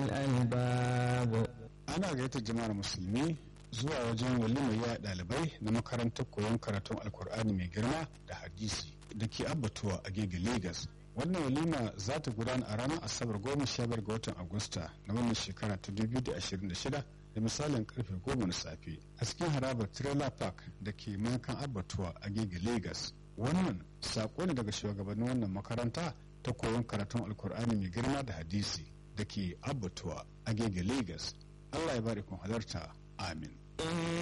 الألباب ana gayyatar jama'ar musulmi zuwa wajen walimar ya ɗalibai na makarantar koyon karatun alkur'ani mai girma da hadisi da ke abbatuwa a gege lagos wannan walima za ta gudana a ranar asabar goma sha biyar ga watan agusta na wannan shekara ta 2026 da misalin karfe goma na safe a cikin harabar trailer park da ke mankan abbatuwa a gege lagos wannan sako ne daga shugabannin wannan makaranta ta koyon karatun alkur'ani mai girma da hadisi da ke abbatuwa a gege lagos allah ya bari kun halarta amin